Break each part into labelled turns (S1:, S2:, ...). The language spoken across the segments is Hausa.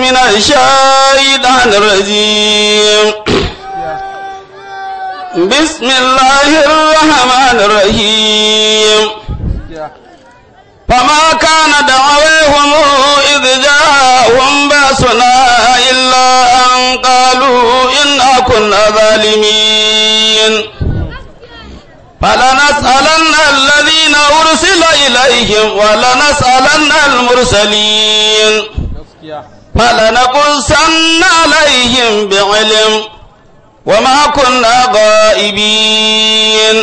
S1: من الشيطان الرجيم بسم الله الرحمن الرحيم فما كان دعويهم إذ جاءهم بأسنا إلا أن قالوا إنا كنا ظالمين فلنسألن الذين أرسل إليهم ولنسألن المرسلين فلنقصن عليهم بعلم وما كنا غائبين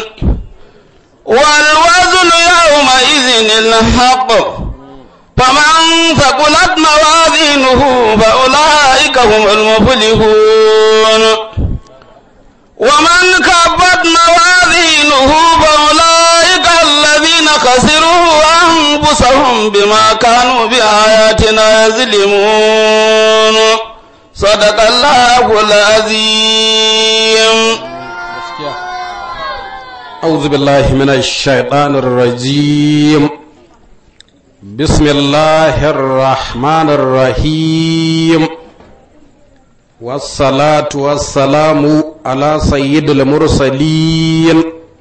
S1: والوزن يومئذ الحق فمن ثقلت موازينه فأولئك هم المفلحون ومن كبت موازينه فأولئك الذين خسروا أنفسهم بما كانوا بآياتنا يظلمون صدق الله العظيم
S2: أعوذ بالله من الشيطان الرجيم بسم الله الرحمن الرحيم والصلاة والسلام على سيد المرسلين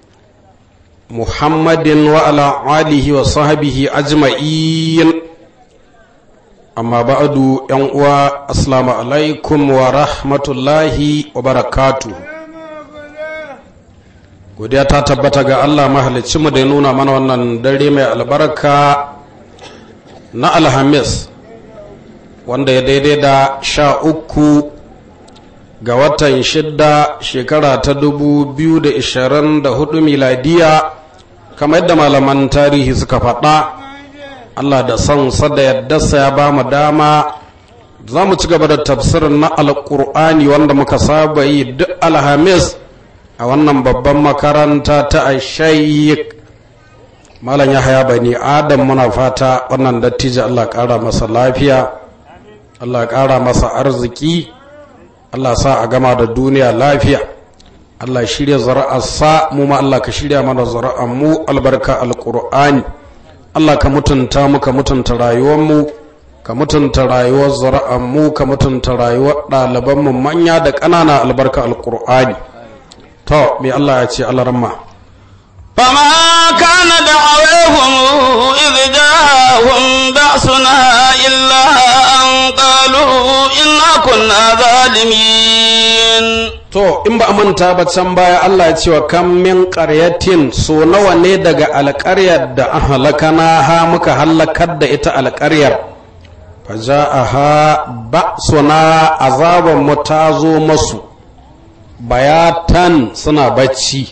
S2: محمد وعلى آله وصحبه أجمعين أما بعد ينقوى السلام عليكم ورحمة الله وبركاته godiya ta tabbata ga Allah mu da ya nuna mana wannan dare mai albarka na alhamis wanda ya daidai da sha uku ga watan shidda shekara ta dubu biyu da ishirin da hudu miladiya kamar yadda malaman tarihi suka faɗa Allah da son sada yadda ya ba mu dama za mu ci gaba da tafsirin na alƙur'ani wanda muka saba yi duk alhamis a wannan babban makaranta ta ashayyik malam ya haya bani adam muna fata wannan dattijo allah ƙara masa lafiya allah ƙara masa arziki allah sa a gama da duniya lafiya allah shirya zara'arsa mu ma allah ka shirya mana zara'ar mu albarka alƙur'ani allah ka mutunta mu ka mutunta rayuwarmu ka mutunta rayuwar zara'ar mu ka mutunta rayuwar ɗalibanmu manya da ƙanana albarka alƙur'ani to me Allah ya ce Allah ramma
S1: فما كان دعوهم إذ جاءهم بأسنا إلا أن قالوا إنا كنا ظالمين
S2: to in ba a manta ba can baya Allah ya ce wa kan min qaryatin so nawa ne daga alƙaryar da ahlakana ha muka halakar da ita alƙaryar faja'aha ba'suna azaban mu ta zo masu bayatan suna bacci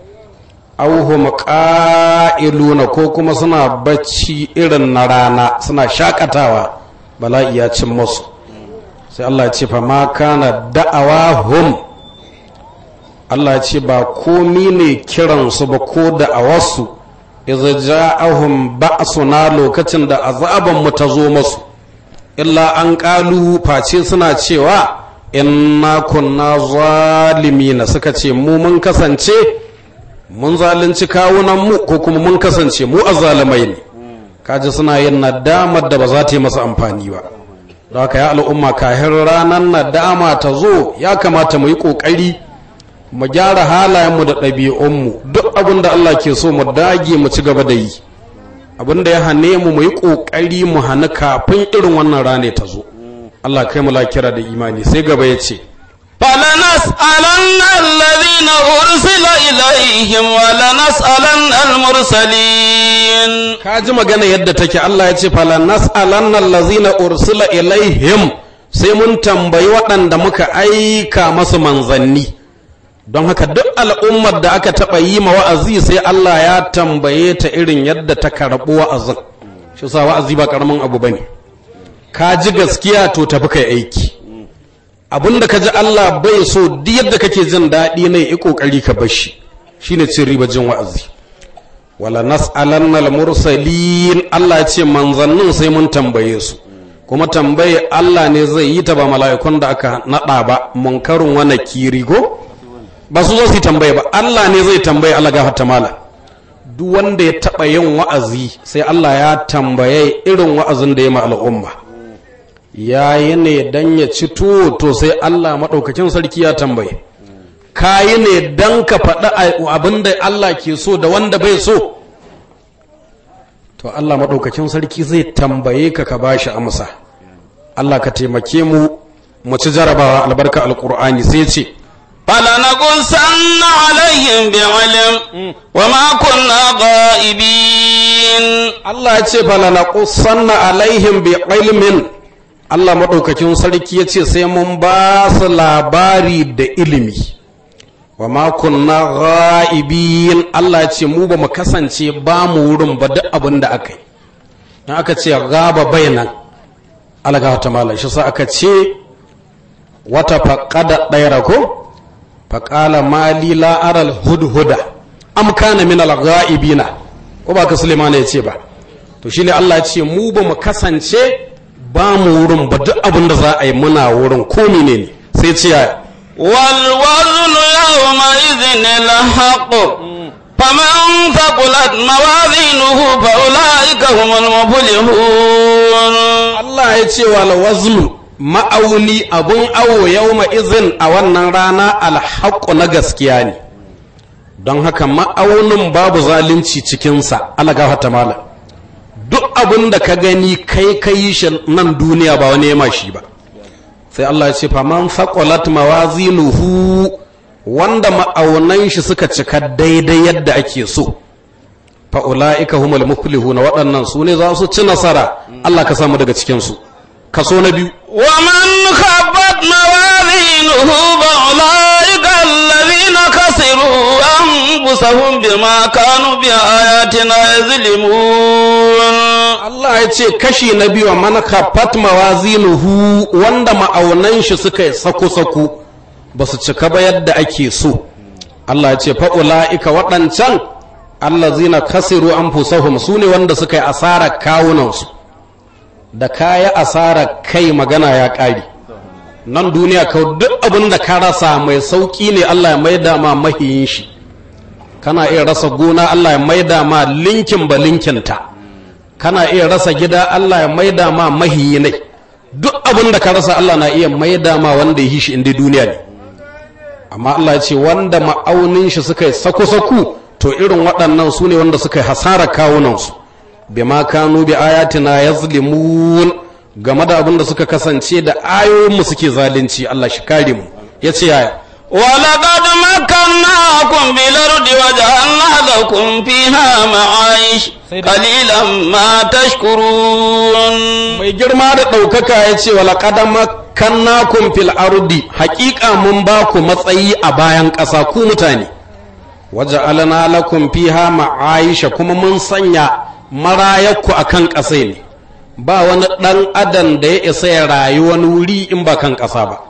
S2: auhum ƙa'iluna ko kuma suna bacci irin na rana suna shakatawa bala'i ya cin musu sai Allah ya ce fa ma kana da'awahum Allah ya ce ba komi ne kiransu ba ko da'awarsu idza ja'ahum ba'suna lokacin da azaban mu ta zo masu illa an ƙalu face suna cewa inna kunna zalimina suka ce mu mun kasance mun zalunci kawunan mu ko kuma mun kasance mu azzalimai ne kaji suna yin nadamar da ba za ta yi masa amfani ba da haka ya al'umma kahin ranar nadama ta zo ya kamata mu yi ƙoƙari mu gyara halayenmu da ɗabi'unmu duk abin da Allah ke so mu dage mu ci gaba da yi abin da ya hane mu mu yi ƙoƙari mu hana kafin irin wannan rane ta zo Allah kai mu lakira da imani sai gaba ya ce
S1: فلنسألن الذين أرسل إليهم ولنسألن المرسلين
S2: ka ji magana yadda take Allah ya ce fala nas'alanna allazina ursila ilaihim sai mun tambayi waɗanda muka aika masu manzanni don haka duk al'ummar da aka taɓa yi ma wa'azi sai Allah ya tambaye ta irin yadda ta karɓi wa'azin shi sa wa'azi ba ƙaramin abu bane ka ji gaskiya to tafi kai aiki abinda ka ji Allah bai so duk yadda kake jin daɗi ne yi ƙoƙari ka bar shi shine cin riba jin wa'azi wala nas'alanna al-mursalin Allah ya ce manzannin sai mun tambaye su kuma tambaye Allah ne zai yi ta ba mala'ikun da aka nada ba munkarun wa nakiri go ba su zo su tambaye ba Allah ne zai tambaye Allah gafarta mala duk wanda ya taba yin wa'azi sai Allah ya tambaye irin wa'azin da ya ma al'umma yayi ne dan ya ci tuwo to sai Allah maɗaukakin sarki ya tambaye kayi ne dan ka faɗi abin da Allah ke so da wanda bai so to Allah maɗaukakin sarki zai tambaye ka ka bashi amsa Allah ka taimake mu mu ci jarabawa albarka alƙur'ani sai ce
S1: فلنقصن عليهم بعلم وما كنا غائبين
S2: Allah ya ce fala na kusanna alaihim bi ilmin Allah maɗaukakin sarki ya ce sai mun ba su labari da ilimi wa ma kunna ghaibin Allah ya ce mu ba mu kasance ba mu wurin ba duk abin da aka yi in aka ce gaba bainan alga ta malam shi sa aka ce wata faqada ɗaya ko faqala mali la aral hudhuda am kana min al ghaibina ko ba ka Suleiman ya ce ba to shine Allah ya ce mu ba mu kasance ba mu wurin ba duk abin da za a yi muna wurin ko ne sai ce ya
S1: والوزن يومئذ الحق فمن ثقلت موازينه فأولئك هم المفلحون
S2: Allah ya ce wal waznu ma'auni abun awo yawma izin a wannan rana alhaqqu na gaskiya ne don haka ma'aunin babu zalunci cikinsa Allah gafarta malam duk abin da ka gani kai ka yi shi nan duniya ba wani yama shi ba sai Allah ya ce faman faƙolat mawazinuhu wanda ma'aunan shi suka cika daidai yadda ake so fa'ula'ika humul muflihuna waɗannan su ne za su ci nasara Allah ka samu daga cikinsu kaso na biyu
S1: ومن خفت موازينه فأولئك الذين خسروا أنفسهم بما كانوا بآياتنا يظلمون
S2: Allah ya ce kashi na biyu man khaffat mawazinuhu wanda ma'aunan shi suka yi sako-sako ba su cika ba yadda ake so Allah ya ce fa'ula'ika waɗancan allazina kasiru anfusahum su ne wanda suka yi asarar kawunansu da kaya asarar kai magana ya ƙari nan duniya ka duk abin da ka rasa mai sauƙi ne Allah ya maida ma mahiyin shi kana iya rasa gona Allah ya maida ma linkin ba linkinta kana iya rasa gida Allah ya maida ma mahiyi ne duk abin da ka rasa Allah na iya maida ma wanda ya yi shi inda duniya ne amma Allah ya ce wanda ma'aunin shi suka yi sako-sako to irin waɗannan su ne wanda suka yi hasarar kawunansu bima kanu bi ayatina yazlimun game da abin da suka kasance da ayoyinmu suke zalunci Allah shi kare mu yace yaya
S1: ولقد مكناكم بالأرض وجعلنا لكم فيها معايش قليلا ما تشكرون
S2: mai girma da ɗaukaka ya ce wala ƙadama kannakum fil ardi haƙiƙa mun ba ku matsayi a bayan ƙasa ku mutane waje alana lakum fiha ma'aisha kuma mun sanya marayakku a kan ƙasa ne ba wani ɗan adam da ya isa ya rayu wani wuri in ba kan ƙasa ba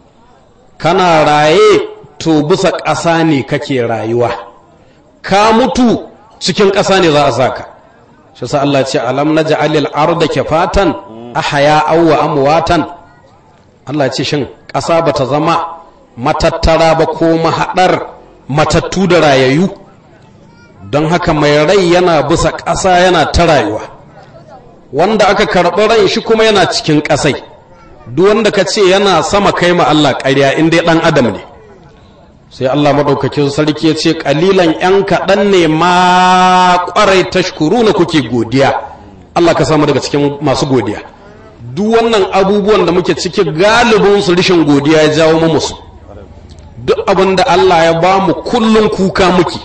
S2: kana raye to bisa ƙasa ne kake rayuwa ka mutu cikin ƙasa ne za a saka shi sa Allah ce alam na ja'alil arda kifatan ahya aw wa amwatan Allah ce shin ƙasa bata zama matattara ba ko mahaɗar matattu da rayayu don haka mai rai yana bisa ƙasa yana ta rayuwa wanda aka karɓi rai shi kuma yana cikin ƙasai duk wanda ka ce yana sama kai ma Allah ƙarya in dai ɗan adam ne sai Allah maɗaukakin sarki ya ce ƙalilan ‘yan kaɗan ne ma ƙwarai tashkuru na kuke godiya Allah ka samu daga cikin masu godiya duk wannan abubuwan da muke ciki galibin su rishin godiya ya jawo mu musu duk abin da Allah ya ba mu kullum kuka muke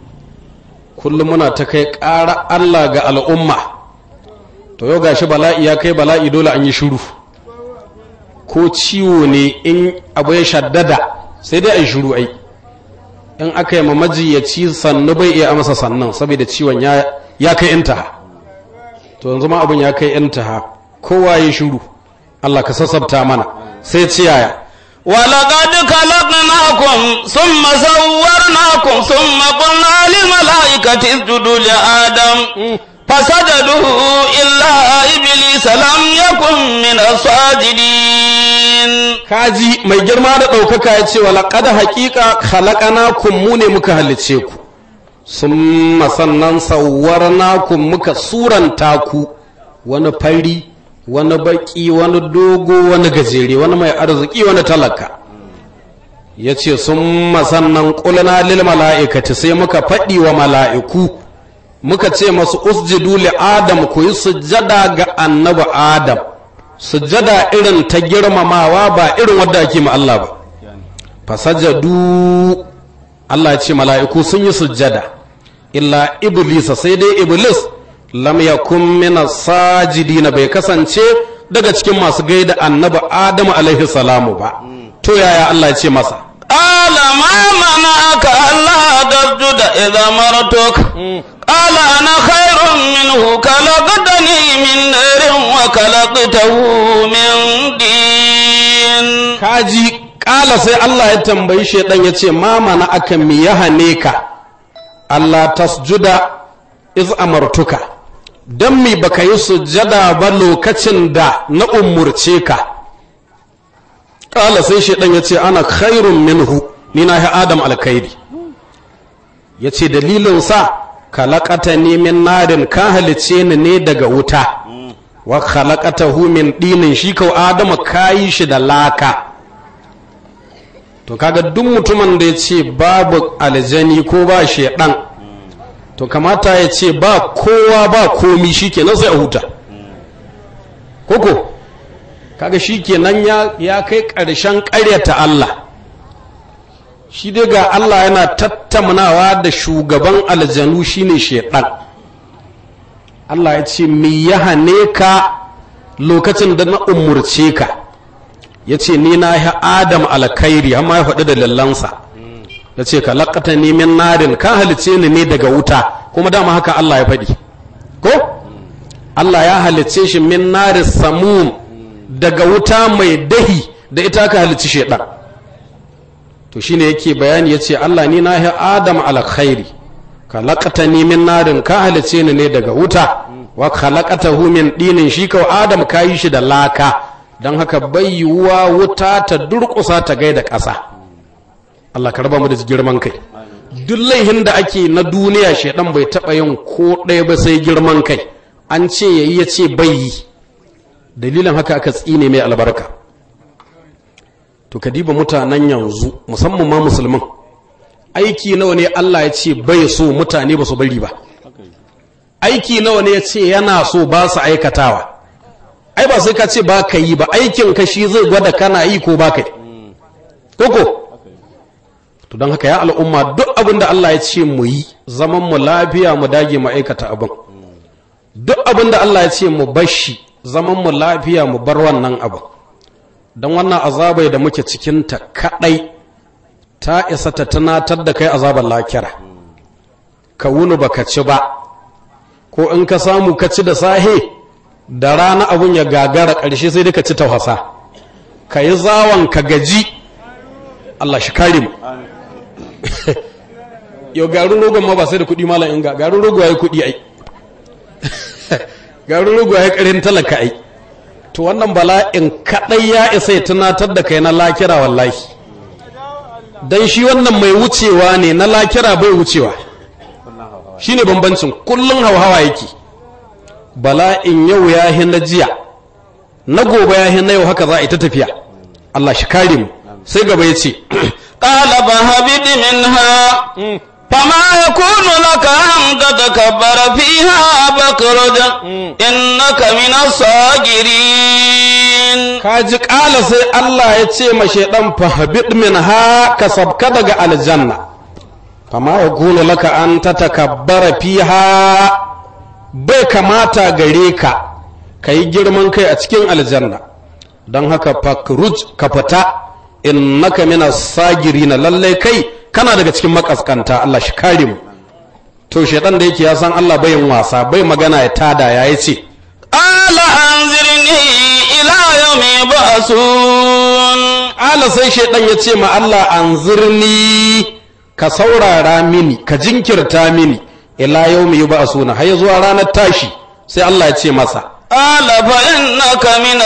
S2: kullum muna ta kai ƙara Allah ga al'umma to yau gashi bala'i ya kai bala'i dole an yi shiru ko ciwo ne in abu ya shaddada sai dai a yi shiru ai in aka yi mamajiyaci sannu bai iya amsa sannan saboda ciwon ya kai intaha to yanzu ma abin ya kai intaha kowa ya shiru Allah ka sassabta mana sai ciyaya
S1: ولقد خلقناكم ثم صورناكم ثم قلنا للملائكة اسجدوا لآدم فسجدوا إلا إبليس لم يكن من الساجدين
S2: kaji mai girma da ɗaukaka ya ce walaƙad haƙiƙa halakana kun mu ne muka halice ku sun sannan sauwar naku muka suranta ku wani fari wani baki wani dogo wani gajere wani mai arziki wani talaka ya ce sun masannan ƙulna lil mala'ikati sai muka faɗi wa mala'iku muka ce masu usjudu li adam ku yi sujjada ga annabi adam sujjada irin ta girmamawa ba irin wadda ake ma Allah ba fasajadu Allah ya ce mala'iku sun yi sujjada illa iblisa sai dai iblis lam yakun min sajidina bai kasance daga cikin masu gaida annabi adamu alaihi salamu ba to yaya Allah ya ce masa
S1: قال ما منعك ألا تسجد إذا مرتك قال أنا خير منه خلقتني من نار وخلقته من دين
S2: kaji kala sai Allah ya tambayi shaidan ya ce ma mana aka mi ya hane ka Allah tasjuda iz amartuka dan mi baka yi sujjada ba lokacin da na umurce ka kala sai shaidan ya ce ana khairun minhu ni na ya adam alkhairi ya ce dalilin sa kalakata ne min narin ka halice ni ne daga wuta wa khalaqatahu min dinin shi kau adama kayi shi da laka to kaga duk mutumin da ya ce babu aljani ko ba shedan to kamata ya ce ba kowa ba komi shikenan sai a huta koko kaga shikenan ya ya kai ƙarshen ƙaryata Allah shi dai ga Allah yana tattaunawa da shugaban aljanu shine shedan Allah ya ce me ya hane ka lokacin da na umurce ka ya ce ni na yi adam alkhairi amma ya faɗi da lallansa ya ce ka laƙata ni min narin ka halice ni ne daga wuta kuma dama haka Allah ya faɗi ko Allah ya halice shi min narin samum daga wuta mai dahi da ita ka halici shaidan to shine yake bayani ya ce Allah ni na yi adam alkhairi ka laƙata ni min narin ka halice ni ne daga wuta wa khalaqatahu min dinin shi kawai adam ka yi shi da laka don haka bai yiwuwa wuta ta durƙusa ta gaida ƙasa Allah ka raba mu da girman kai duk laihin da ake na duniya shaidan bai taɓa yin ko ɗaya ba sai girman kai an ce yayi ya ce bai yi dalilin haka aka tsine mai albarka to ka diba mutanen yanzu musamman ma musulman aiki nawa ne Allah ya ce bai so mutane ba su bari ba aiki nawa ne ya ce yana so ba su aikatawa ai ba sai ka ce ba ka yi ba aikin ka shi zai gwada kana yi ko ba ka yi koko to don haka ya al'umma duk abin da Allah ya ce mu yi zaman mu lafiya mu dage mu aikata abin duk abin da Allah ya ce mu bashi zaman mu lafiya mu bar wannan abin don wannan azabai da muke cikinta kaɗai ta isa ta tunatar da kai azabar lakira ka wuni baka ci ba ko in ka samu ka ci da sahe da rana abun ya gagara ƙarshe sai dai ka ci tauhasa ka yi zawon ka gaji Allah shi kare mu yau garin rogon ma ba sai da kuɗi malam inga garin rogo ya yi kuɗi ai garin rogo ya yi ƙarin talaka ai to wannan bala'in kaɗai ya isa ya tunatar da kai na lakira wallahi don shi wannan mai wucewa ne na lakira bai wucewa shi ne bambancin kullum hauhawa yake bala'in yau ya hi na jiya na gobe ya hi na yau haka za a yi ta tafiya Allah shi kare mu sai gaba ya ce
S1: قال فهبط منها فما يكون لك أن تتكبر فيها فاخرج إنك من الصاغرين
S2: kaji ƙala sai Allah ya ce ma shaidan fahabit min ha ka sabka daga aljanna fama ya kunu laka an ta takabbara fiha bai kamata gare ka ka yi girman kai a cikin aljanna don haka fakruj ka fita innaka mina sagirina lallai kai kana daga cikin makaskanta Allah shi kare mu to shaidan da yake ya san Allah bai yin wasa bai magana ya tada ya ce
S1: قال أنذرني إلى يوم يبعثون
S2: ala sai shaidan ya ce ma Allah an zirni ka saurara mini ka jinkirta mini ila yau mai ba a suna har zuwa ranar tashi sai Allah ya ce masa
S1: قال فإنك من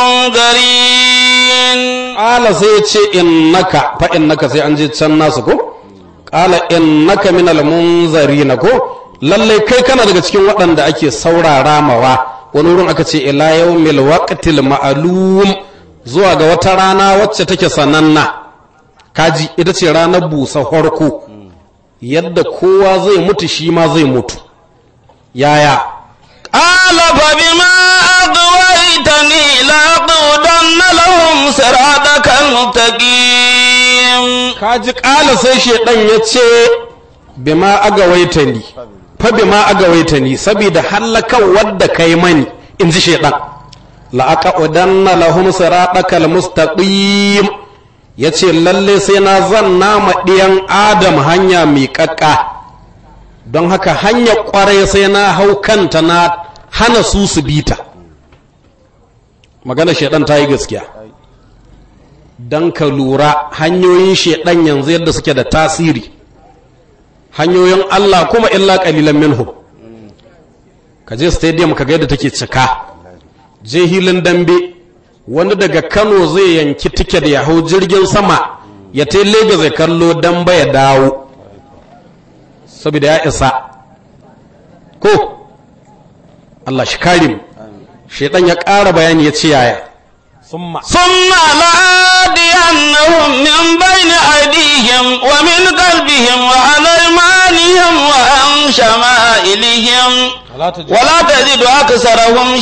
S1: المنذرين
S2: ala sai ya ce innaka fa innaka sai an je can nasu ko qala innaka min almunzarina ko lallai kai kana daga cikin waɗanda ake saurara mawa wani wurin aka ce ila yawmil waqtil ma'lum zuwa ga wata rana wacce take sananna kaji ita ce ranar busa farko yadda kowa zai mutu shi ma zai mutu yaya
S1: قال فبما أغويتني لأقعدن لهم صراطك المستقيم
S2: kaji ƙala sai shaidan ya ce bima agawaita ni fa bima agawaita ni saboda hallakan wadda kai mani in ji shaidan la'aqadanna lahum siratakal mustaqim yace lalle sai na zanna ma diyan adam hanya mai kakka don haka hanya kwarai sai na hau kanta na hana su su bita magana shaidan ta yi gaskiya don ka lura hanyoyin shaidan yanzu yadda suke da tasiri hanyoyin Allah kuma illa kalilan minhum ka je stadium ka ga yadda take cika je hilin dambe wani daga Kano zai yanki tiket ya hau jirgin sama ya ta Lagos ya kallo dambe ya dawo saboda ya isa ko Allah shi kare mu shaidan ya ƙara bayani ya ce yaya summa
S1: ثم لآتينهم من بين أيديهم ومن قلبهم وعن أيمانهم وعن شمائلهم ولا تجد أكثرهم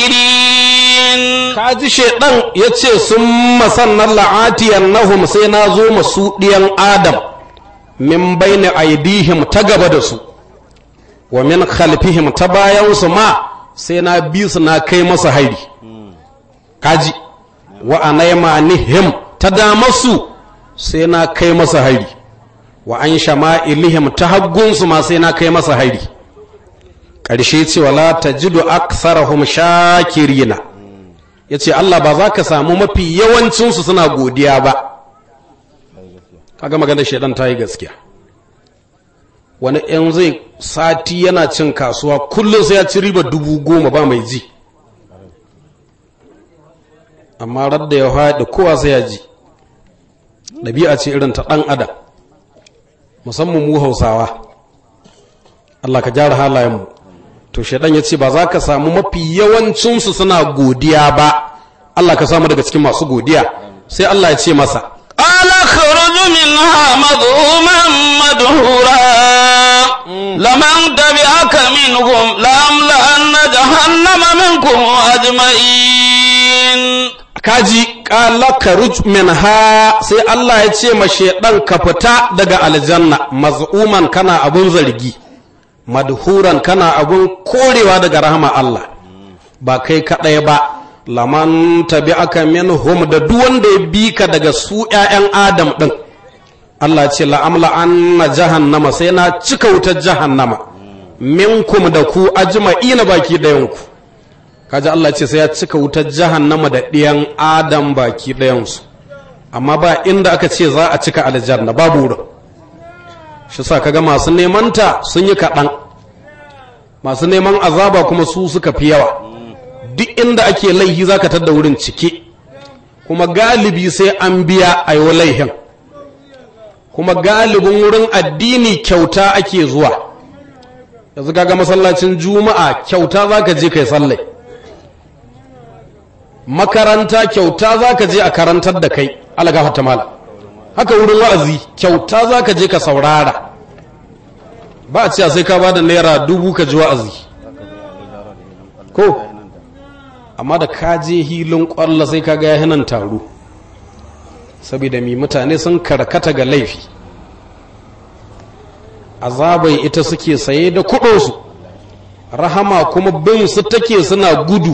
S1: شاكرين
S2: kaji shaidan ya ce sun masannan la'atiyar nahum sai na zo masu ɗiyan adam min baini aidihim ta gaba da su wa min khalfihim ta bayansu ma sai na bi su na kai masa hari kaji wa anaimanihim ta damarsu sai na kai masa hari wa an shama'ilihim ta haggunsu ma sai na kai masa hari ƙarshe ce wala tajidu aksarahum shakirina ya ce Allah ba za ka samu mafi yawancinsu suna godiya ba kaga maganar shaidan ta yi gaskiya wani yan zai sati yana cin kasuwa kullum sai ya ci riba dubu goma ba mai ji amma radda ya haɗe kowa sai ya ji ɗabi'a ce irin ta ɗan adam musamman mu hausawa Allah ka gyara halayenmu to shaidan ya ce ba za ka samu mafi yawancinsu suna godiya ba Allah ka samu daga cikin masu godiya sai Allah ya ce masa
S1: قال اخرج منها مذءوما مدحورا لمن تبعك منهم لأملأن جهنم منكم أجمعين
S2: kaji kala ka minha sai Allah ya ce ma shaidan ka fita daga aljanna maz'uman kana abun zargi madhuran kana abun korewa daga rahama Allah ba kai kaɗai ba laman tabi'aka minhum da duk wanda ya bi ka daga su ƴaƴan Adam ɗin Allah ce la'amla anna jahannama sai na cika wutar jahannama minkum da ku ajma'ina baki ɗayan ku kaji Allah ce sai ya cika wutar jahannama da ɗiyan Adam baki ɗayansu amma ba inda aka ce za a cika aljanna babu wurin shi sa kaga masu neman ta sun yi kaɗan masu neman azaba kuma su suka fi yawa duk inda ake laihi za ka tadda wurin cike kuma galibi sai an biya a yi laihin kuma galibin wurin addini kyauta ake zuwa yanzu kaga masallacin juma'a kyauta za ka je kai sallai makaranta kyauta za ka je a karantar da kai alagafata mala haka wurin wa'azi kyauta za ka je ka saurara ba a cewa sai ka ba da naira dubu ka ji wa'azi ko amma da ka je hilin kwallo sai ka ga yahinan taro saboda mi mutane sun karkata ga laifi azabai ita suke saye da kudinsu rahama kuma bin su take suna gudu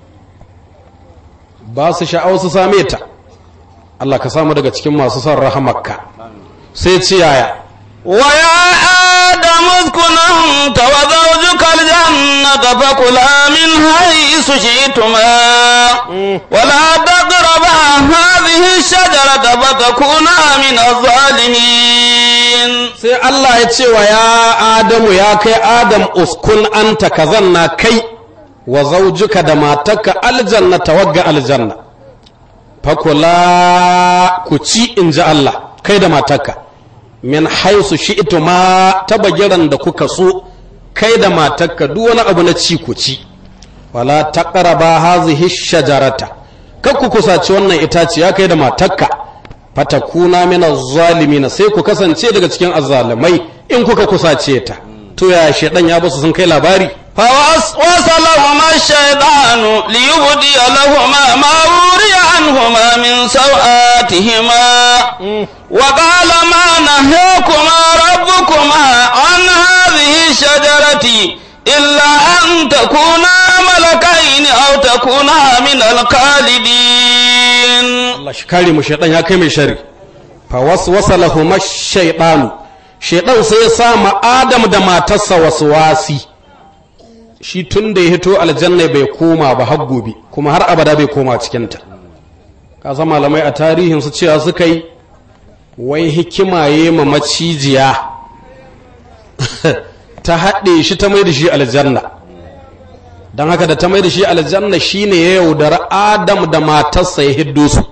S2: ba su sha'awar su same ta Allah ka samu daga cikin masu son rahamarka sai ce yaya
S1: ويا آدم اسكن أنت وزوجك الجنة فكلا من حيث شئتما ولا تقربا هذه الشجرة فتكونا من الظالمين
S2: sai Allah ya ce wa ya Adamu ya kai Adam uskun anta ka zanna kai wa zaujuka da matarka aljanna tawagga aljanna fakula ku ci in ji Allah kai da matarka min haisu shi'tu ma ta bagiran da kuka so kai da matarka duk wani abu na ci ku ci wala taqraba hazihi shajarata kar ku kusaci wannan itaciya kai da matakka fatakuna min az-zalimin sai ku kasance daga cikin azzalimai in kuka kusace ta to ya shedan ya basu sun kai labari
S1: فوسوس لهما الشيطان ليبدي لهما ما وري عنهما من سوآتهما وقال ما نهيكما ربكما عن هذه الشجرة إلا أن تكونا ملكين أو تكونا من الخالدين
S2: Allah shi kare mu shedan ya kai mai shari fa waswasa lahuma shaytanu shedan sai ya sa ma Adam da matarsa waswasi shi tun da ya hito aljanna bai koma ba har gobe kuma har abada bai koma cikinta ka san malamai a tarihin su cewa suka yi wai hikima ya ma macijiya ta haɗe shi ta mai da shi aljanna don haka da ta mai da shi aljanna shine ya yaudara adam da matarsa ya hiddo su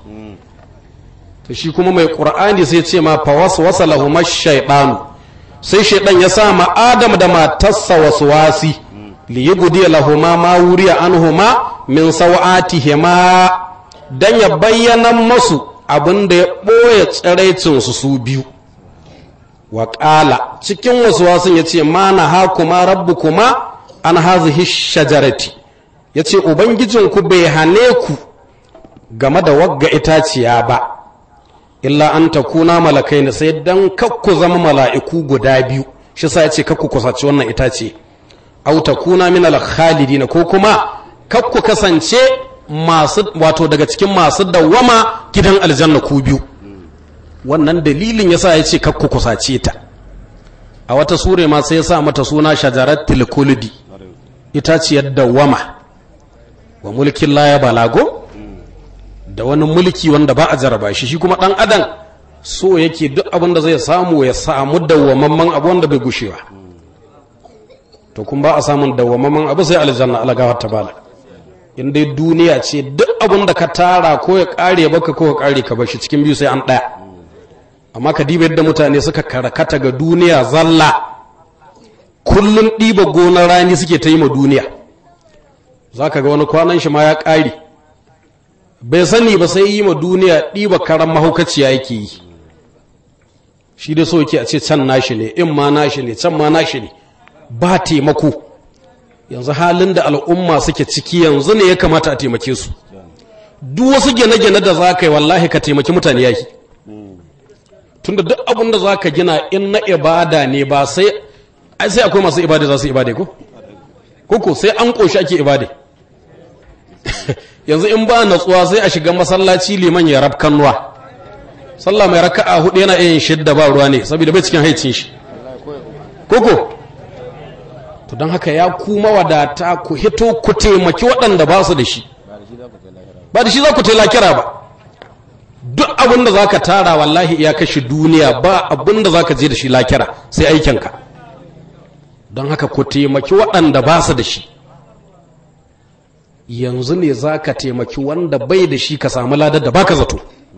S2: to shi kuma mai ƙur'ani sai ce ma fa wasu wasa lahumar shaiɗanu sai shaiɗan ya sa ma adam da matarsa wasu wasi liyubdi lahuma ma wuriya anhuma min sawatihima dan ya bayyana masu abin da ya ɓoye tsiraicin su su biyu wa ƙala cikin wasu wasun ya ce ma na ha kuma rabbu kuma an hazihi shajarati ya ce ubangijinku bai hane ku game da wagga itaciya ba illa an ta kuna malakai ne sai dan kakku zama mala'iku guda biyu shi sa ya ce kakku kusaci wannan itace au takuna min al-khalidin ko kuma kar ku kasance masu wato daga cikin masu dawwama gidan aljanna ku biyu wannan dalilin yasa ya ce kar ku kusace ta a wata sure ma sai ya sa mata suna shajaratul kuldi ita ce dawwama wa mulkin la ya balago da wani mulki wanda ba a jaraba shi shi kuma dan adam so yake duk abin da zai samu ya samu dawwamamman abu wanda bai gushewa to kun ba a samun dawwamamman abu sai aljanna alagawar ta bala in dai duniya ce duk abin da ka tara ko ya kare baka ko ya kare ka bashi cikin biyu sai an daya amma ka diba yadda mutane suka karkata ga duniya zalla kullum ɗiba gonar rani suke ta yi ma duniya za ka ga wani kwanan shi ma ya ƙare bai sani ba sai yi ma duniya ɗiba karan mahaukaciya yake yi shi dai so yake a ce can nashi ne in ma nashi ne can ma nashi ne ba taimako yanzu halin da al'umma suke ciki yanzu ne ya kamata a taimake su duk wasu gine-gine da za ka yi wallahi ka taimaki mutane yaki tunda duk abin da za ka gina in na ibada ne ba sai ai sai akwai masu ibada za su ibada ko koko sai an ƙoshi ake ibada yanzu in ba natsuwa sai a shiga masallaci liman ya rab kannuwa sallah mai raka'a hudu yana yin shidda ba ruwa ne saboda bai cikin haicin shi koko to don haka ya kuma wadata ku hito ku taimaki waɗanda ba su da shi ba da shi za ku kira ba duk abin da za ka tara wallahi ya kashe duniya ba abin da za ka je da shi lakira sai aikinka don haka ku taimaki waɗanda ba su da shi yanzu ne za ka taimaki wanda bai da shi ka samu ladar da baka zato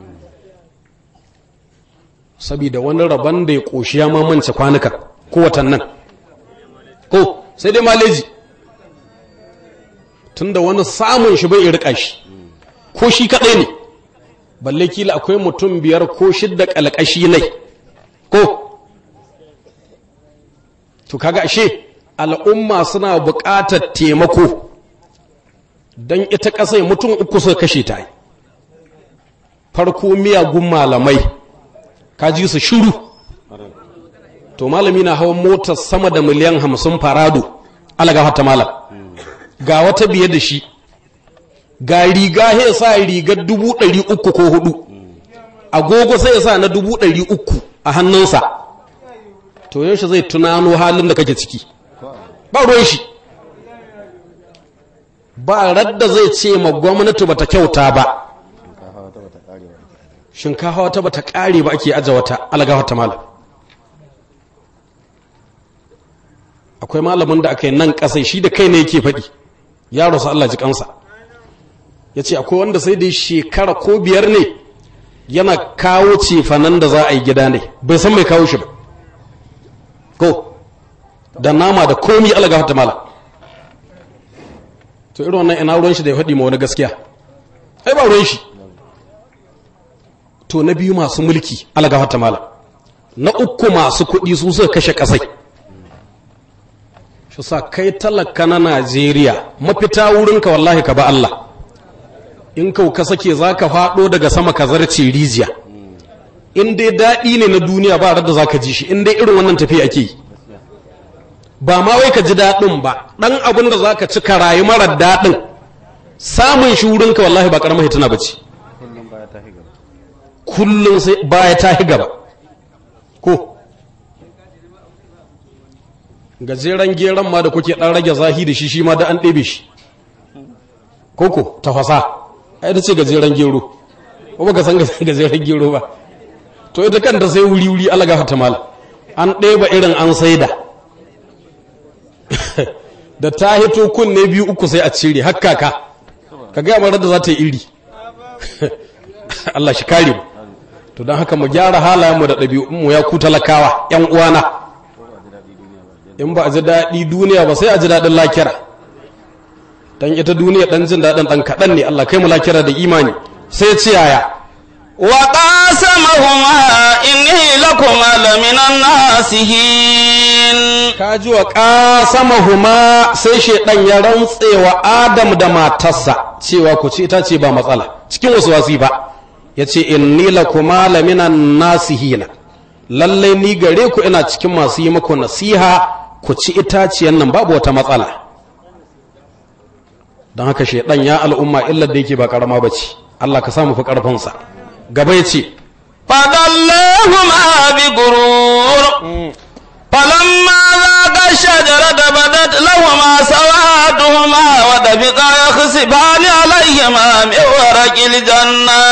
S2: saboda wani rabon da ya ƙoshi ya mamance kwanuka ko watannan ko sai dai maleji tunda wani samun shi bai rika shi ko shi kaɗai ne balle kila akwai mutum biyar ko shidda ƙalƙashi ne ko to kaga ashe al'umma suna buƙatar taimako don ita ƙasai mutum uku suka kashe ta farko miyagun malamai ka ji su shiru to malami na hawan motar sama da miliyan hamsin farado alaga hata malam ga wata biye da shi ga riga ya sa rigar dubu ɗari uku ko hudu agogo sai ya sa na dubu ɗari uku a hannunsa to yaushe zai tunano halin da kake ciki ba ruwan shi ba radda zai ce ma gwamnati bata kyauta ba shinkafa wata bata kare ba ake aje wata alga wata malam akwai malamin da aka yi nan kasai shi da kai ne yake faɗi yaro sa Allah ji kansa ya ce akwai wanda sai dai shekara ko biyar ne yana kawo cefanen da za a yi gida ne bai san mai kawo shi ba ko da nama da komi alga wata malam to irin wannan ina ruwan shi da ya faɗi ma wani gaskiya ai ba ruwan shi to na biyu masu mulki algafar ta mala na uku masu kuɗi su suka kashe ƙasai shi sa kai talaka na najeriya mafita wurinka wallahi ka ba allah in kau ka sake za ka faɗo daga sama ka zarce rijiya in dai daɗi ne na duniya ba da za ka ji shi in dai irin wannan tafiya ake yi ba ma wai ka ji daɗin ba ɗan abin da za ka ci ka rayu marar daɗin samun shi wurinka wallahi ba ƙaramar hituna ba ce kullum sai baya ta gaba ko gajeren geron ma da kuke ɗan rage zahi da shi shi ma da an ɗebe shi koko tafasa a ita ce gajeren gero ko baka san gajeren gero ba to ita kanta sai wuri-wuri alaga fata mal an ɗeba irin an saida da ta hito kunne biyu uku sai a cire hakka ka ka gaya mara da za ta yi iri Allah shi kare mu to don haka mu gyara halayenmu da ɗabi'unmu ya ku talakawa ‘yan uwana in ba a ji daɗi duniya ba sai a ji daɗin lakira don ita duniya ɗan jin daɗin ɗan kaɗan ne Allah kai mu lakira da imani sai ce yaya
S1: وقاسمهما إني لكما لمن الناسهين
S2: ka ji wa ƙasamahuma sai shaidan ya rantse wa adam da matarsa cewa ku ci ita ce ba matsala cikin wasu wasi ba ya ce inni lakuma laminan nasihina lallai ni gare ku ina cikin masu yi muku nasiha ku ci itaciyan nan babu wata matsala don haka shaidan ya al'umma illar da yake ba karama ba ce Allah ka samu fi ƙarfinsa gaba ya ce
S1: فضلهما بغرور فلما ذاقا الشجرة بدت لهما سواتهما ودفقا يخسفان عليهما من ورق الجنة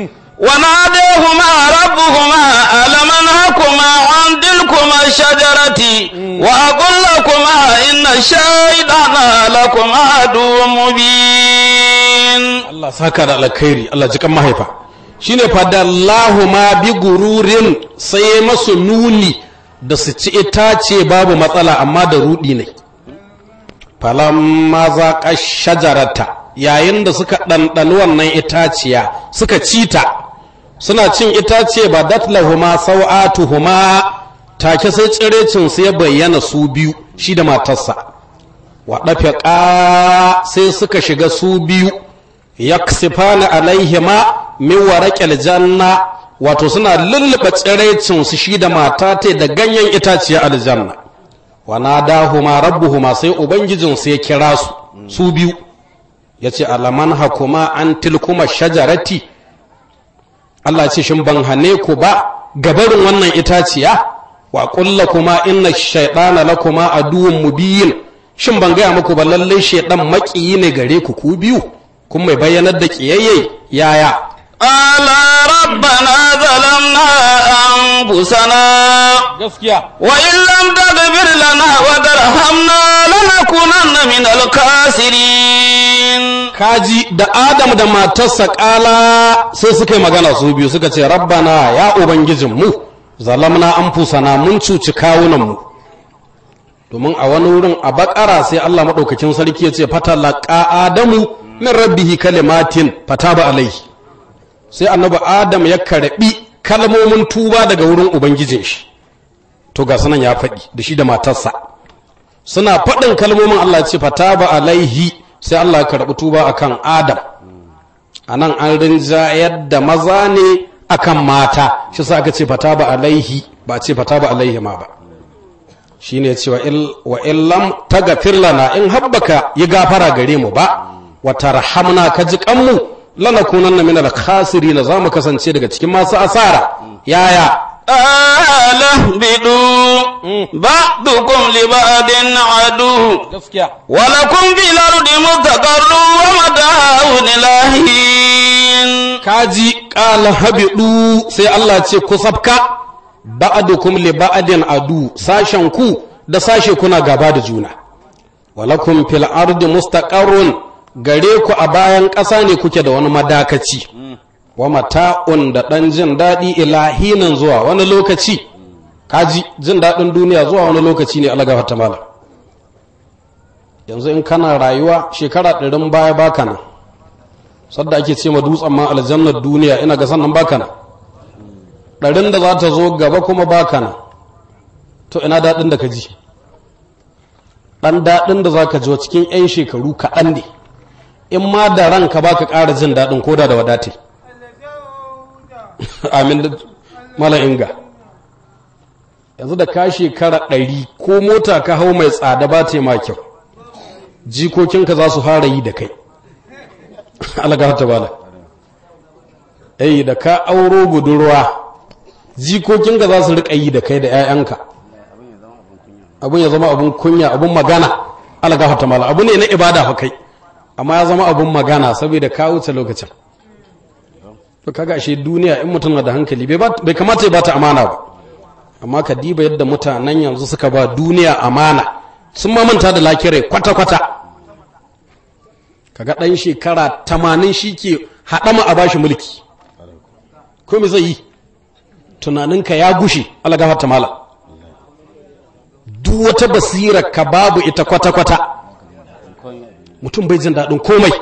S1: وناديهما ربهما ألم أنهكما عن تلكما الشجرة وأقل لكما إن الشيطان لكما عدو مبين
S2: Allah saka da alkhairi Allah jikan mahaifa shine fadallahu ma bi gururin sai masu nuni da su ci itace babu matsala amma da rudi ne falamma zaqa shajarata yayin da suka ɗanɗani wannan itaciya suka cita suna cin itace ba datlahuma sau'atuhuma take sai tsirecin su ya bayyana su biyu shi da matarsa wa ɗafiƙa sai suka shiga su biyu yaksifana alaihima min waraqil janna wato suna lullube tsiraicin su shi da mata ta da ganyen itaciya aljanna wa nadahuma rabbuhuma sai ubangijin su ya kira su su biyu yace alaman hakuma an tilkuma shajarati Allah ce shin ban hane ku ba gabarin wannan itaciya wa kulla kuma inna shaytana lakuma aduwwun mubin shin ban gaya muku ba lallai shaydan maƙiyi ne gare ku ku biyu kun mai bayyanar da ƙiyayye yaya
S1: قال ربنا ظلمنا أنفسنا
S2: gaskiya
S1: وإن لم تغفر لنا وترحمنا لنكونن من الخاسرين
S2: kaji da adam da matarsa kala sai suka yi magana su biyu suka ce rabbana ya ubangijinmu zalamna anfusana mun cuci kawunanmu domin a wani wurin a bakara sai Allah maɗaukakin sarki ya ce fatalaqa adamu min rabbihi kalimatin fataba alaihi sai annabi adam ya karbi kalmomin tuba daga wurin ubangijin shi to ga sunan ya faɗi da shi da matarsa suna faɗin kalmomin Allah ya ce fataba alaihi sai Allah ya karɓi tuba akan adam a nan an rinjayar da maza ne akan mata shi sa aka ce fataba alaihi ba ce fataba alaihi ma ba shi ne cewa wa illam tagafir lana in habbaka yi gafara gare mu ba wa tarhamna ka ji kanmu lanakunanna min al-khasirin za mu kasance daga cikin masu asara yaya
S1: قال اهبطوا بعضكم لبعض عدو
S2: gaskiya
S1: ولكم في الأرض مستقر ومتاع إلى حين
S2: kaji ƙala habidu sai Allah ce ku sabka ba'adukum li ba'adin adu sashen ku da sashe kuna gaba da juna walakum fil ardi mustaqarrun gare ku a bayan ƙasa ne kuke da wani madakaci wa mata'un da ɗan jin daɗi ilahinan zuwa wani lokaci kaji jin daɗin duniya zuwa wani lokaci ne Allah gafarta malam yanzu in kana rayuwa shekara ɗarin baya baka nan sadda ake ce ma dutsen ma aljannar duniya ina ga sannan baka nan ɗarin da za ta zo gaba kuma baka nan to ina daɗin da ka ji ɗan daɗin da za ka ji cikin 'yan shekaru kaɗan ne in ma da ranka ba ka ƙara jin daɗin koda da wadate amin da mala inga yanzu da ka shekara ɗari ko mota ka hau mai tsada ba ta ma kyau jikokinka za su fara yi da kai alaga ta bala ai da ka auro budurwa jikokinka za su riƙa yi da kai da 'ya'yanka abin ya zama abin kunya abin magana alaga ta mala abu ne na ibada fa kai amma ya zama abin magana saboda ka wuce lokacin to kaga ashe duniya in mutum na da hankali bai kamata ya bata amana ba amma ka diba yadda mutanen yanzu suka ba duniya amana sun mamanta da lakirai kwata-kwata kaga ɗan shekara tamanin shi ke haɗama a bashi mulki ko me zai yi tunaninka ya gushe alagafa ta mala duk wata basira ka babu ita kwata-kwata mutum bai jin daɗin komai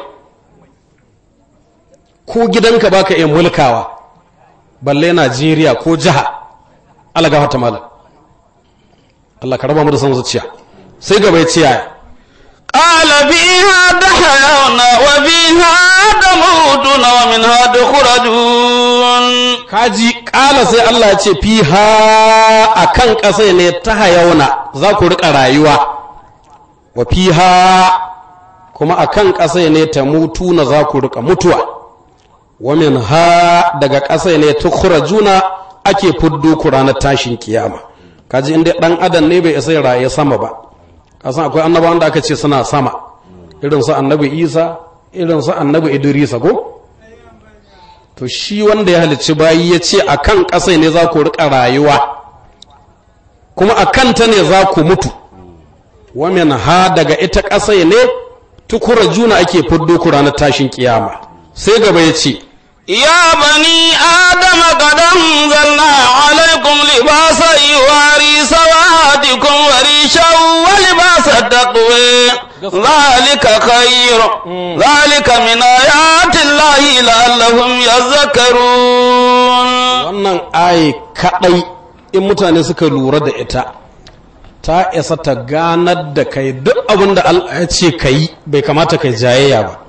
S2: ko gidanka baka iya mulkawa balle najeriya ko jiha alagafa ta mala Allah ka raba mu da son zuciya sai gaba ya ce yaya
S1: قال فيها تحيون وفيها تموتون ومنها تخرجون
S2: kaji kala sai Allah ya ce fiha akan ƙasa ne ta hayauna za ku rika rayuwa wa fiha kuma akan ƙasa ne ta mutu na za ku rika mutuwa wa min ha daga ƙasa ne tukhrajuna ake fuddo ku ranar tashin kiyama kaji inda dan adam ne bai isa ya raye sama ba kasan akwai annabawan da aka ce suna sama irin su annabi isa irin su annabi idrisa ko to shi wanda ya halicci bayi ya ce a kan ƙasai ne za ku riƙa rayuwa kuma a kanta ne za ku mutu wamin ha daga ita ƙasai ne tukura juna ake fuddo ku ranar tashin kiyama sai gaba ya ce
S1: يا بني آدم قد أنزلنا عليكم لباسا يواري سواتكم وريشا ولباس التقوى ذلك خير ذلك من آيات الله لعلهم يذكرون
S2: wannan ayi kaɗai in mutane suka lura da ita ta isa ta ganar da kai duk abin da Allah ya ce ka yi bai kamata kai jayayya ba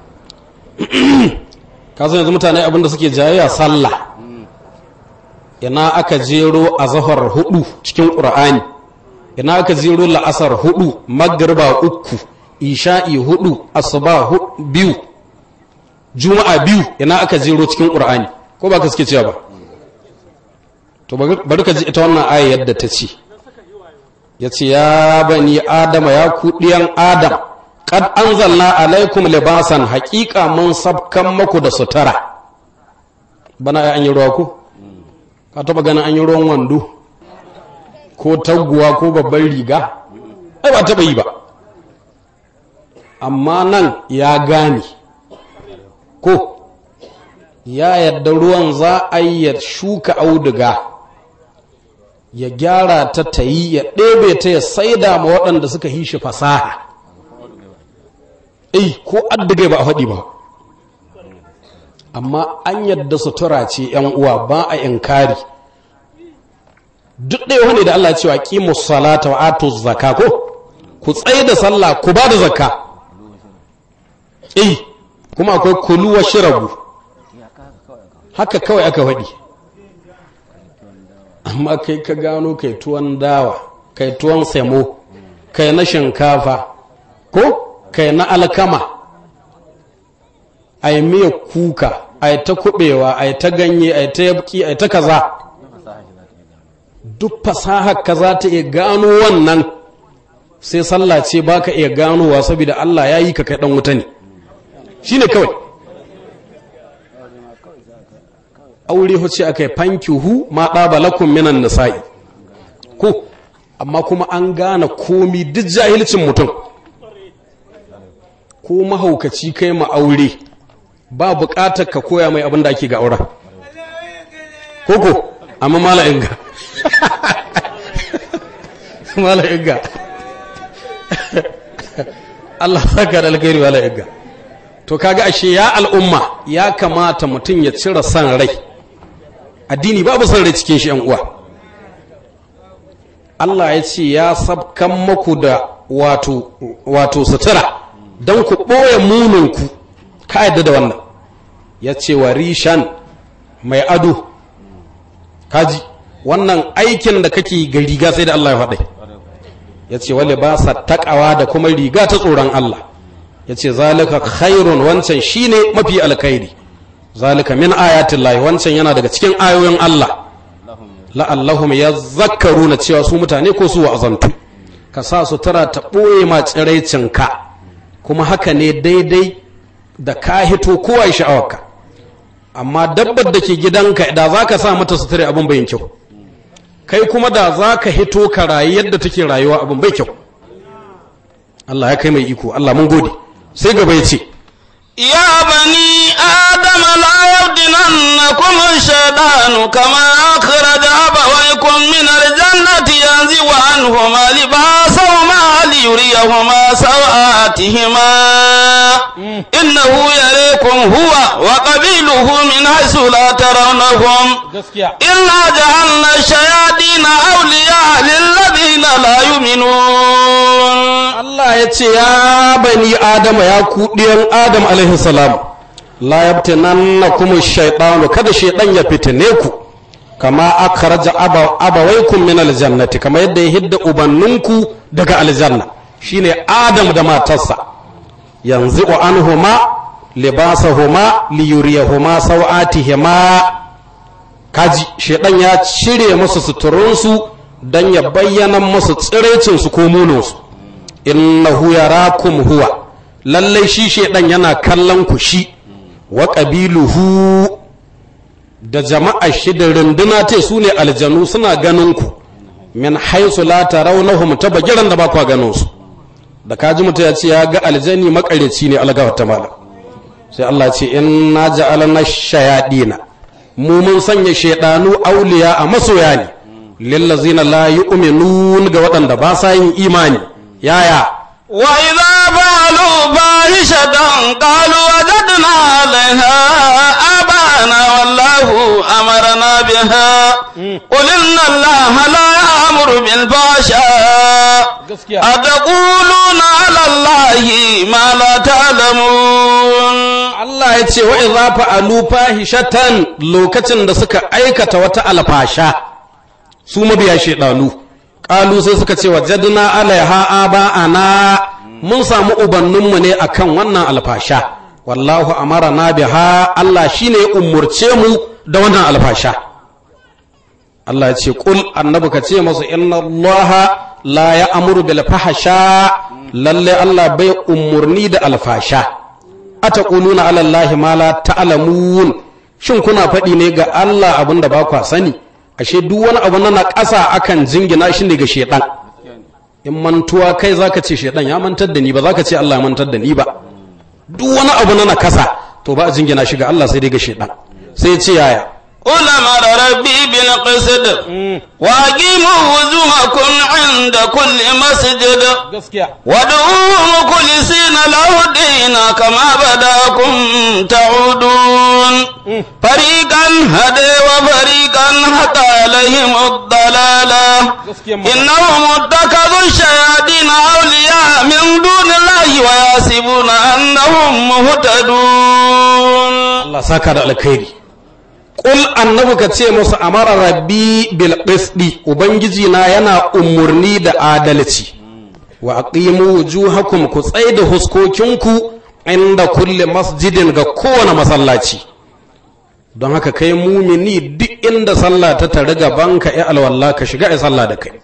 S2: ka yanzu mutane abin da suke jayayya sallah ina aka jero a zahar hudu cikin ƙur'ani ina aka jero la'asar hudu magriba uku isha'i hudu asuba biyu juma'a biyu ina aka jero cikin ƙur'ani ko ba ka suke cewa ba to bari ka ji ita wannan aya yadda ta ce ya ce ya bani adama ya ku ɗiyan adam kad anzalna alaikum libasan haƙiƙa mun sabkan maku da sutura bana an yi ruwa ko ka taɓa ganin an yi ruwan wando ko taguwa ko babban riga ai ba taɓa yi ba amma nan ya gane ko ya yadda ruwan za a yi ya shuka auduga ya gyara ta ta yi ya ɗebe ta ya saida ma waɗanda suka yi shi fasaha eh ko addagai ba a faɗi ba amma an yadda sutura ce ‘yan uwa ba a inkari duk ɗaya wani da Allah cewa ƙimu salata wa atu zaka ko ku tsaye da sallah ku ba da zakka eh kuma akwai kulu wa shirabu haka kawai aka faɗi amma kai ka gano kai tuwon dawa kai tuwon semo kai na shinkafa ko kai na alkama a yi miya kuka a yi ta kubewa a yi ta ganye a yi ta yabki a yi ta kaza duk fasahar ka za ta iya gano wannan sai sallah ce ba ka iya ganowa saboda Allah ya yi ka kai dan wuta ne shi ne kawai aure huce aka yi fankihu ma ɗaba lakun minan nisa'i ko amma kuma an gane komi duk jahilcin mutum ko mahaukaci kai ma aure ba buƙatar ka koya mai abin da ake ga auren koko amma mala inga mala inga Allah saka da alkhairi wala igga to kaga ashe ya al'umma ya kamata mutum ya cire san rai addini babu san rai cikin shi yan uwa Allah ya ce ya sabkan muku da wato wato sutura don ku ɓoye muninku ka yadda da wannan ya ce wa rishan mai ado kaji wannan aikin da kake ga riga sai da Allah ya faɗai ya ce wale ba sa taƙawa da kuma riga ta tsoron Allah ya ce zalika khairun wancan shine mafi alkhairi zalika min ayatin lahi wancan yana daga cikin ayoyin Allah la'allahum ya zakaru na cewa su mutane ko su wa'azantu ka sa sutura ta ɓoye ma tsiraicinka kuma haka ne daidai da ka hito kowa ya sha'awarka amma dabbar da ke gidanka da za ka sa mata sutura abin bayin kyau kai kuma da za ka hito ka rayu yadda take rayuwa abin bai kyau Allah ya kai mai iko Allah mun gode sai gaba ya ce
S1: يا بني آدم لا يفتننكم الشيطان كما أخرج أبويكم من الجنة ينزع عنهما لباسهما ليريهما سوآتهما إنه يريكم هو وقبيله من حيث لا ترونهم إنا جعلنا الشياطين أولياء للذين لا يؤمنون
S2: Allah ya ce ya bani Adama ya ku ɗiyan Adam alaihi salam la yabtinanna kuma shaytanu kada shaytan ya fitine ku kama akhraja aba abawaykum min aljannati kama yadda ya hidda ubanninku daga aljanna shine Adam da matarsa yanzu anhuma libasahuma liyuriyahuma sawatihima kaji shaytan ya cire musu suturunsu dan ya bayyana musu tsirecinsu ko munonsu innahu yarakum huwa lallai shi shedan yana kallon ku shi wa qabiluhu da jama'a shi da runduna te su ne aljanu suna ganin ku min haisu la tarawnahum ta bagiran da ba ku ganin su da kaji mutum ya ce ya ga aljani makareci ne algawar ta malam sai Allah ya ce inna ja'alna shayadina mu mun sanya shedanu auliya a masoya ne lillazina la yu'minun ga waɗanda ba sa yin imani yaya
S1: وإذا فعلوا فاحشة قالوا وجدنا عليها آباءنا والله أمرنا بها قل إن الله لا يأمر بالفحشاء أتقولون على الله ما لا تعلمون
S2: Allah ya ce wa idza fa'alu fahishatan lokacin da suka aikata wata alfasha su mabiya shedanu qalu sai suka ce wajadna alaiha aba'ana mun samu ubanninmu ne akan wannan alfasha wallahu amarana biha Allah shine ya umurce mu da wannan alfasha Allah ya ce kul annabi ka ce masu inna Allah la ya'muru bil fahsha lalle Allah bai umurni da alfasha ataquluna ala Allah ma la ta'lamun shin kuna faɗi ne ga Allah abinda ba kwa sani ashe duk wani abu na ƙasa akan jingina shi ne ga shedan in mantuwa kai zaka ce shedan ya mantar da ni ba zaka ce Allah ya mantar da ni ba duk wani abu na nakasa to ba a jingina shi ga Allah sai dai ga shedan sai ya ce yaya
S1: قل أمر ربي بالقسط وأقيموا وجوهكم عند كل مسجد وادعوه مخلصين له الدين كما بداكم تعودون فريقا هدي وفريقا حتى عليهم الضلالة إنهم اتخذوا الشياطين أولياء من دون الله ويحسبون أنهم مهتدون
S2: Allah saka da alkhairi Ƙul annabi ka ce musu amara rabbi bil qisti ubangiji na yana umurni da adalci wa aqimu wujuhakum ku tsaida huskokinku inda kulle masjidin ga kowane masallaci don haka kai mumini duk inda sallah ta tare gaban ka ya alwala ka shiga ya sallah da kai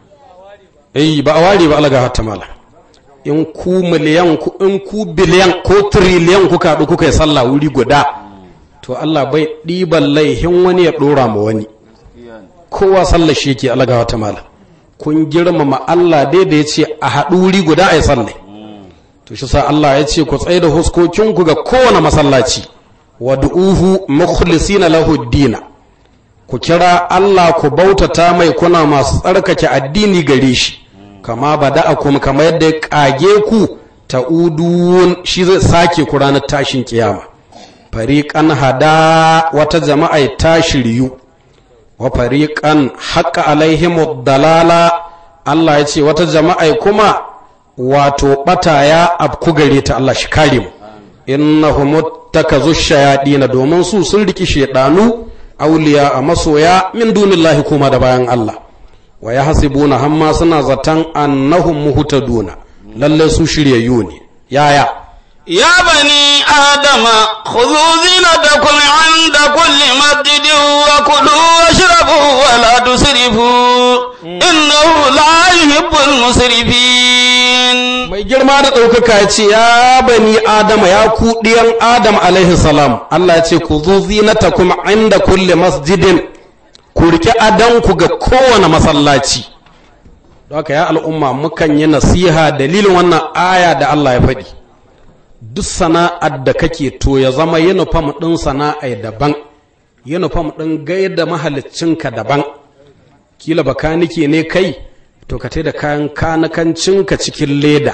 S2: eh ba a ware ba alaga hatta mala in ku miliyan ku in ku biliyan ko triliyan kuka haɗu kuka yi sallah wuri guda to Allah bai ɗiban laihin wani ya ɗora ma wani kowa sallar shi yake alaga wata mala kun girmama Allah dai da ya ce a haɗu wuri guda a yi sallai to shi sa Allah ya ce ku tsaye da huskokinku ga kowane masallaci wa du'uhu mukhlisina lahu dina ku kira Allah ku bautata mai kuna masu tsarkake addini gare shi kama bada'akum kama yadda ya kage ku ta'udun shi zai sake ku ranar tashin kiyama fariƙan hada wata jama'a ta shiryu wa fariƙan haƙa alaihimu dalala Allah ya ce wata jama'a kuma wato ɓata ya abku gare ta Allah shi kare mu innahum takazu shayadina domin su sun riki shedanu auliya a masoya min dunillahi kuma da bayan Allah wa yahsibuna hamma suna zatan annahum muhtaduna lalle su shiryayyu ne yaya
S1: يا بني آدم خذوا زينتكم عند كل مسجد وكلوا واشربوا ولا تسرفوا إنه لا يحب المسرفين
S2: mai girma da ɗaukaka ya ce ya bani adama ya ku ɗiyan adam alaihi salam Allah ya ce ku zo zinatakum inda kulle masjidin ku riƙe adanku ga kowane masallaci don haka ya al'umma mukan yi nasiha dalilin wannan aya da Allah ya faɗi duk sana'ar da kake to ya zama yunifam ɗin sana'a daban yunifam ɗin gaida mahaliccinka daban kila bakanike ne kai to ka da kayan kanakancinka cikin leda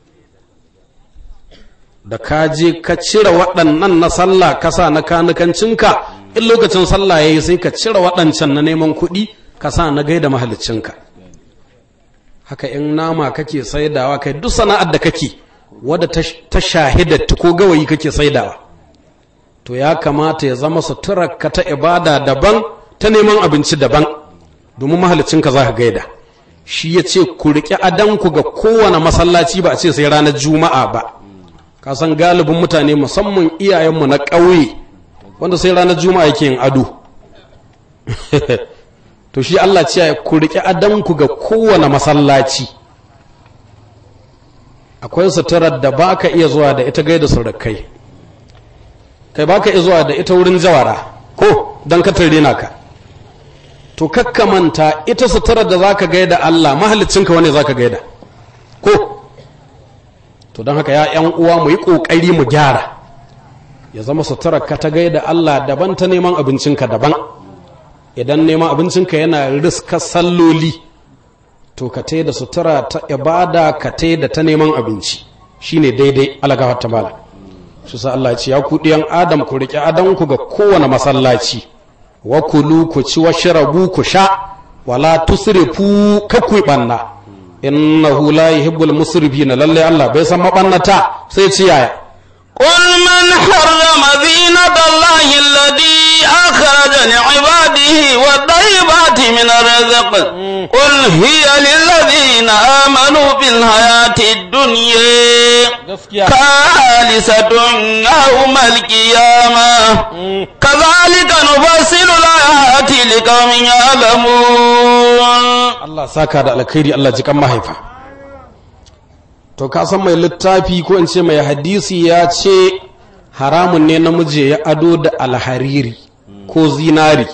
S2: da ka je ka cire waɗannan na sallah ka sa na kanakancinka in lokacin sallah ya yi sai ka cire waɗancan na neman kuɗi ka sa na gaida mahaliccinka haka in nama kake saidawa kai duk sana'ar da kake wadda ta shahida ko gawayi kake saidawa to ya kamata ya zama suturarka ta ibada daban ta neman abinci daban domin mahalicinka za ka gaida shi ya ce ku riƙe adanku ga kowane masallaci ba a ce sai ranar juma'a ba ka san galibin mutane musamman iyayenmu na ƙauye wanda sai ranar juma'a yake yin ado to shi Allah ce ku riƙe adanku ga kowane masallaci akwai suturar da ba ka iya zuwa da ita gaida surukai kai ba ka iya zuwa da ita wurin jawara ko don ka rena ka to kakkamanta ita suturar da za ka gaida Allah mahalicinka wane za ka gaida ko to don haka ya ‘yan uwa mu yi ƙoƙari mu gyara ya zama suturar ka ta gaida Allah daban ta neman abincinka daban idan neman abincinka yana riska salloli to ka da sutura ta ibada ka da ta neman abinci shine daidai alagawar ta mala shi sa Allah ya ce ya ku ɗiyan adam ku riƙe adanku ga kowane masallaci wa kulu ku ci wa shirabu ku sha wala tusrifu kakku banna innahu la yuhibbul musrifina lalle Allah bai san mabannata sai ci yaya
S1: قل من حرم زينة الله الذي أخرج لعباده والطيبات من الرزق قل هي للذين آمنوا بالحياة الدنيا خالصة يوم القيامة كذلك نفصل الآيات لقوم يعلمون
S2: Allah saka da alkhairi Allah jikan mahaifa to ka san mai littafi ko in ce mai hadisi ya ce haramun ne namiji ya ado da alhariri ko zinari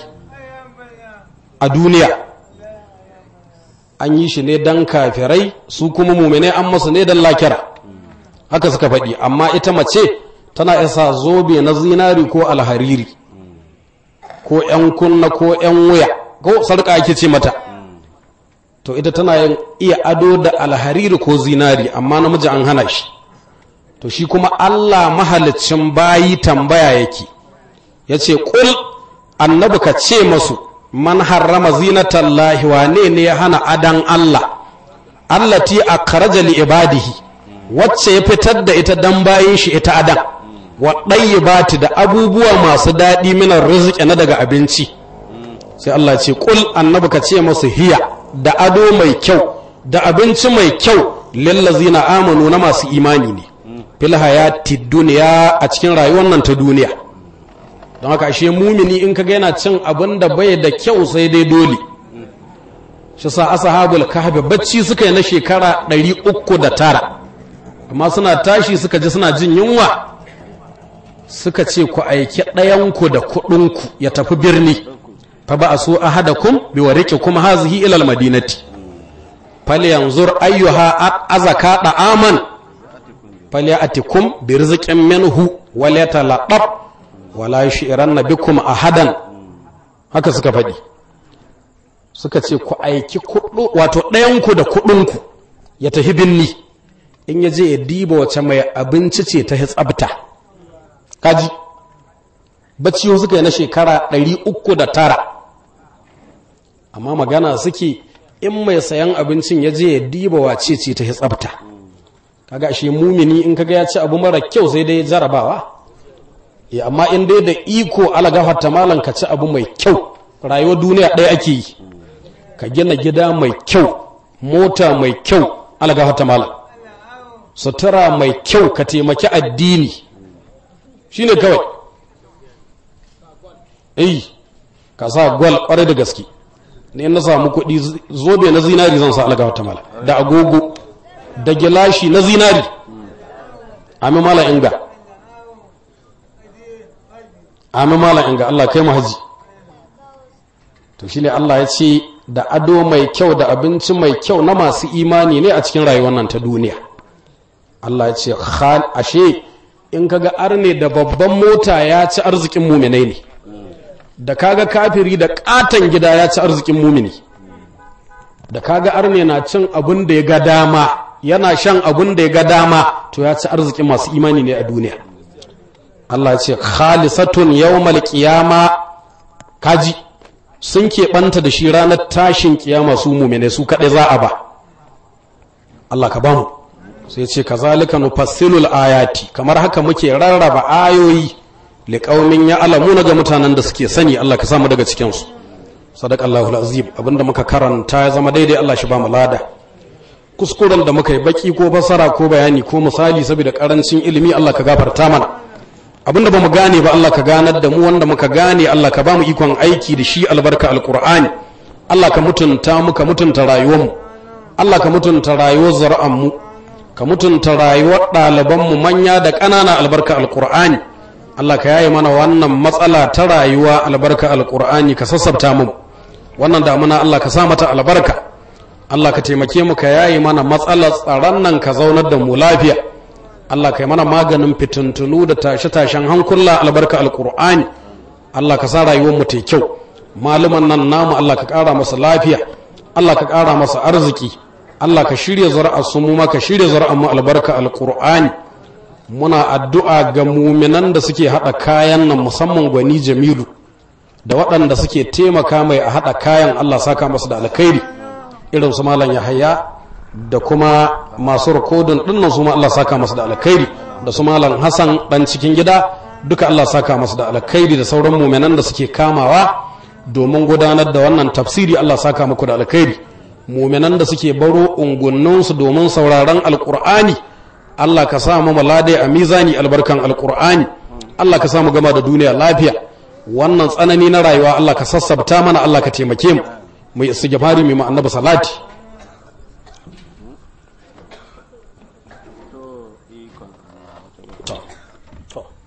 S2: a duniya an yi shi ne don kafirai su kuma mumine an masu ne don lakira haka suka faɗi amma ita mace tana isa zobe na zinari ko alhariri ko 'yan kunna ko 'yan wuya ko sarƙa ake ce mata to ita tana yin iya ado da alhariri ko zinari amma namiji an hana shi to shi kuma Allah mahalicin bayi tambaya yake ya ce ƙul annabi ka ce masu man harrama zinatallahi wane ne ya hana adan Allah allati akhraja li ibadihi wacce ya fitar da ita dan bayin shi ita adan wa ɗayyibati da abubuwa masu daɗi minar rizqi na daga abinci sai Allah ce ƙul annabi ka ce masu hiya da ado mai kyau da abinci mai kyau lillazina amanu na masu imani ne fil hayati duniya a cikin rayuwar nan ta duniya don haka ashe mumini in kaga yana cin abin da bai da kyau sai dai dole shi sa ashabul kahfi bacci suka yi na shekara 309 amma suna tashi suka ji suna jin yunwa suka ce ku aiki ɗayanku da kuɗinku ya tafi birni fa ba a so ahadakum bi wariqikum hazihi ila almadinati falyanzur ayyuha azaka da aman falyatikum bi rizqin minhu wal yatalaqab wala yushiranna bikum ahadan haka suka faɗi suka ce ku aiki kuɗu wato ɗayanku da kuɗinku ya tafi binni in ya je ya diba wace mai abinci ce ta tsabta kaji bacci suka yi na shekara 309 amma magana suke in mai sayan abincin ya je ya diba wace ce ta tsabta kaga ashe mumini in kaga ya ci abu mara kyau sai dai jarabawa ya amma in dai da iko ala gafarta malan ka ci abu mai kyau rayuwar duniya ɗaya ake yi ka gina gida mai kyau mota mai kyau ala gafarta malan sutura mai kyau ka taimaki addini shine kawai eh ka sa gwal kwarai da gaske ne na samu kuɗi zobe na zinari zan sa ala gafarta malan da agogo da gilashi na zinari amin mala inga amin mala inga Allah kai haji to shine Allah ya ce da ado mai kyau da abinci mai kyau na masu imani ne a cikin rayuwar nan ta duniya Allah ya ce ashe in kaga arne da babban mota ya ci arzikin muminai ne da kaga kafiri da katon gida ya ci arzikin mumini da kaga arne na cin abin da ya ga dama yana shan abun da ya ga dama to ya ci arziki masu imani ne a duniya Allah ya ce khalisatun yawmal qiyama kaji sun keɓanta da shi ranar tashin kiyama su mumine su kaɗai za a ba Allah ka bamu sai ce kazalika nufassilul ayati kamar haka muke rarraba ayoyi liqaumin ya'lamuna ga mutanen da suke sani Allah ka samu daga cikin su sadaqallahu azim abinda muka karanta ya zama daidai Allah shi ba mu lada kuskuren da muka yi baki ko fasara ko bayani ko misali saboda karancin ilimi Allah ka gafarta mana abinda ba mu gane ba Allah ka ganar da mu wanda muka gane Allah ka ba mu ikon aiki da shi albarka alqur'ani Allah ka mutunta mu ka mutunta rayuwar mu Allah ka mutunta rayuwar zar'an mu ka mutunta rayuwar ɗaliban mu manya da ƙanana albarka alqur'ani Allah ka yaye mana wannan matsala ta rayuwa albarka alqur'ani ka sassabta mu wannan damuna Allah ka sa mata albarka Allah ka taimake mu ka yayi mana matsalar tsaron nan ka zaunar da mu lafiya Allah ka yi mana maganin fitintunu da tashe-tashen hankula albarka alkur'ani Allah ka sa rayuwar mu ta kyau maluman nan namu Allah ka ƙara masa lafiya Allah ka ƙara masa arziki Allah ka shirya zuri'ar su mu ma ka shirya zuri'ar mu albarka alkur'ani muna addu'a ga muminan da suke haɗa kayan nan musamman gwani Jamilu da waɗanda suke taimaka mai a haɗa kayan Allah saka masa da alkhairi irin su malam yahaya da kuma masu rikodin dinnan su ma Allah saka masu da alkhairi da su malam hasan dan cikin gida duka Allah saka masu da alkhairi da sauran mu'minan da suke kamawa domin gudanar da wannan tafsiri Allah saka muku da alkhairi mu'minan da suke baro ungunnin su domin sauraron alqur'ani Allah ka sa mu malade a mizani albarkan alqur'ani Allah ka sa mu gama da duniya lafiya wannan tsanani na rayuwa Allah ka sassabta mana Allah ka taimake mu mai istighfari mai annabi salati to